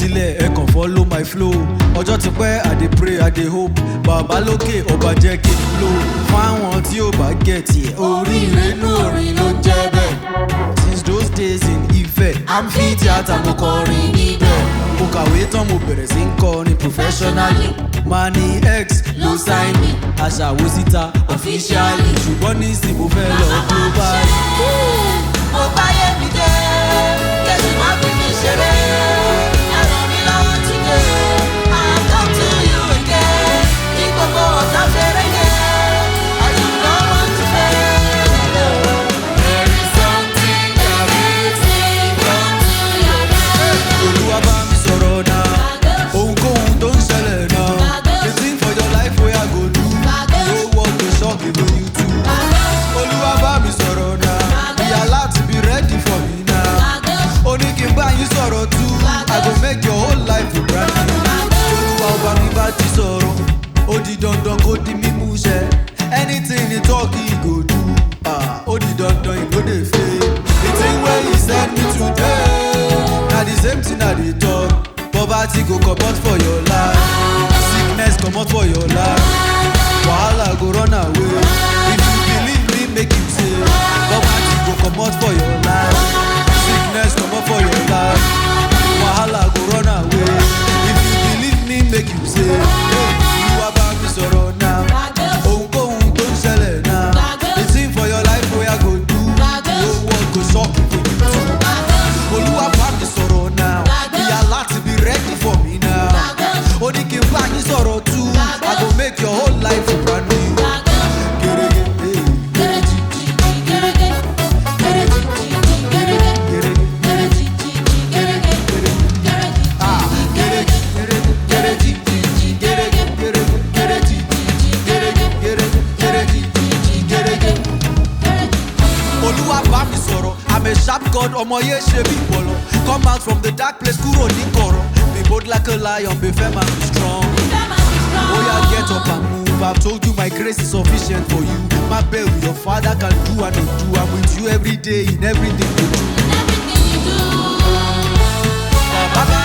sílẹ̀ ẹ kàn follow my flow ọjọ́ ti pẹ́ i dey pray i dey hope bàbá lókè ọba jẹ́ kí n flow fáwọn tí ò bá get yẹ oríire nú orin ló ń jẹ́ bẹ́ẹ̀ since those days in Ifẹ̀ amphitheatre mo kọrin níbẹ̀ mo kàwé tán mo bẹ̀rẹ̀ sí ń kọrin professionally mani x ló sign me aṣàwó síta officially ṣùgbọ́n nísìnyí mo fẹ́ lọ global. mo báyé mi dé kẹ́sì má fi mi ṣeré ẹ̀rọ mi lọ́wọ́ ti dé I come to you again ní gbogbo ọ̀tá fẹ́rẹ́ yẹn I do not want to fail. There is something that makes me come to your mind. olúwa bá mi sọ̀rọ̀ náà ohunkóhun tó ń ṣẹlẹ̀ náà the thing for your life wey i go do the whole world go shock even you too. olúwa bá mi sọ̀rọ̀ náà be alert be ready for me now. ó ní kí n bá yín sọ̀rọ̀ tú i go make your whole life a brand new. olúwa ọba mi bá ti sọ̀rọ̀ ó di dandan kó di mímú ṣẹ anything he talk he go do ah, ó di dandan he no dey fail. the thing wey he send me today na the same thing i dey talk poverty go comot for your life sickness comot for your life wahala go run away if you believe me make you say poverty go comot for your life sickness comot for your life wahala go run away if you believe me make you say hey, olúwa bá mi sọ̀rọ̀ náà ohunkóhun tó ń ṣẹlẹ̀ náà the thing for your life wey i go do the whole world go shock you for you too. olúwa bá mi sọ̀rọ̀ náà ìyá láti be ready for me now ó ní kí n bá yín sọ̀rọ̀ tú i go make your whole life brand new. Gerege, hey, gerege, gerege, ah, gerege, gerege, gerege, gerege, gerege, gerege, gerege, gerege, gerege, gerege. olúwa bá mi sọ̀rọ̀ i'm a sharp god ọmọ yé ṣe bí bọ̀lọ̀ come out from the dark place kúrò ní kọ̀rọ̀ be bold like a lion be firm and be strong. oya get up and move i've told you my grace is sufficient for you má bẹ̀rù your father can do and no do i'm with you every day in everything you do. bàbá